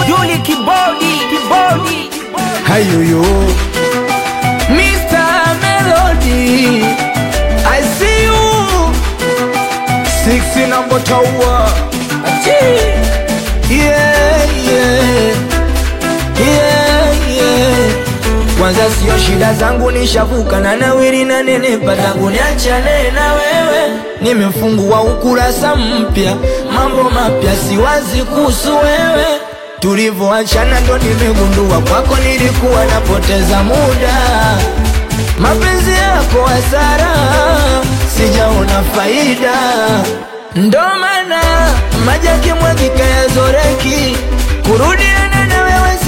Duli kibodi kibodi Hayoyo Mr. Melody I see you Six number tower Yeah, yeah Yeah, yeah Kwanza sio shida zangu nishavuka na nawiri na nenepa tangu niachane na wewe Nimefungua ukurasa mpya mambo mapya siwazi kuhusu wewe Tulivyoachana ndo nimegundua kwako nilikuwa napoteza muda Mapenzi yako hasara sijaona faida Ndo maana maji yakimwagika yazoreki Kurudiana na wewe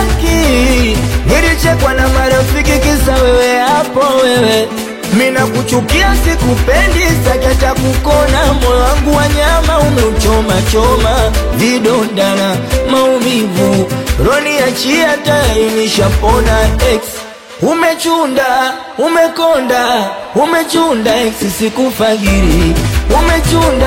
sitaki Nilichekwa na marafiki kisa wewe hapo wewe Mina kuchukia sikupendi sakata kukona moyo wangu wa nyama umeuchoma choma vidonda na maumivu roni achia tayari nishapona ex Umechunda, umekonda, umechunda ex sikufagiri Umechunda,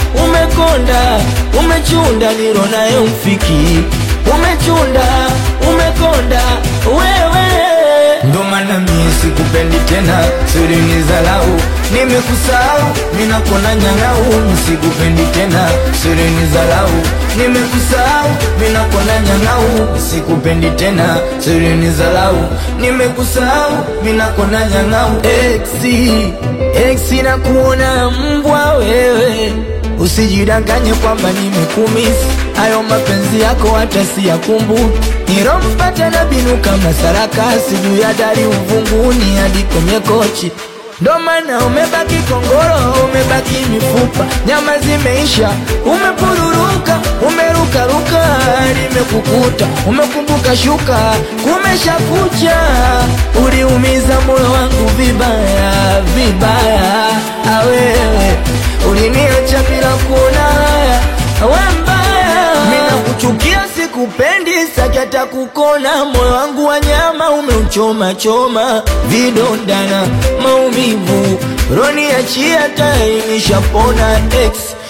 umekonda, umechunda niro nayo mfiki Umechunda, umekonda, wewe Ndo maana mie sikupendi tena, siri ni zalau Nimekusahau, mina kona nyang'au Sikupendi tena, siri ni zalau Nimekusahau, mina kona nyang'au Sikupendi tena, siri ni zalau Nimekusahau, mina kona nyang'au Exi, exi na kuona mbwa wewe Usijidanganye kwamba nimekumisi Hayo mapenzi yako hata siyakumbuki Nilompata na binu kama sarakasi Juu ya dari uvunguni hadi kwenye kochi Ndo maana umebaki kongoro, umebaki mifupa Nyama zimeisha, umepururuka, umerukaruka Nimekukuta, umekumbuka shuka, kumesha kucha Uliumiza moyo wangu vibaya, vibaya Awewe, uliniacha bila kuona haya we mbaya Mina kuchukia sikupendi sakata kukona moyo wangu wa nyama umeuchoma choma vidonda na maumivu roni achia tayari nishapona ex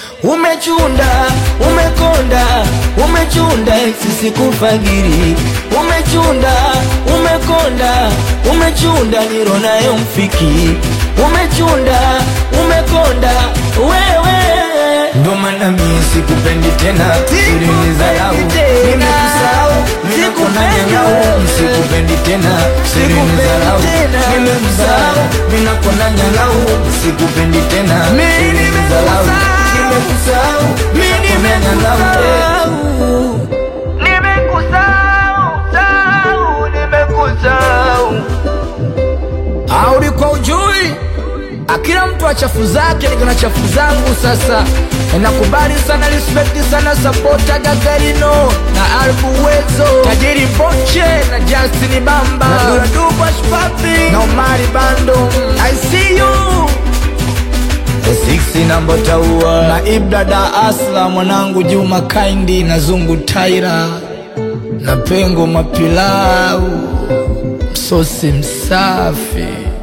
Umechunda, umekonda, umechunda ex sikufagiri Umechunda, umekonda, umechunda niro nayo mfiki Umechunda, umekonda, wewe Ndo maana mie sikupendi tena Siri ni zalau Nimekusahau Nimekona nyangau Sikupendi tena Siri ni zalau Nimekusahau Ninakona nyangau Sikupendi tena Siri ni zalau Nimekusahau Ninakona nyangau Nimekusahau Sahau Nimekusahau Audi kwa ujui Akila mtu achafu zake niko na chafu zangu sasa Nakubali sana respect sana sapota Gagarino na Albu Wezo Tajiri Boche na Justin Bamba na Duraduba Shpapi na Omari Bando I see you The six number taua na Ibra da Asla mwanangu Juma Kaindi na Zungu Taira na Pengo Mapilau msosi msafi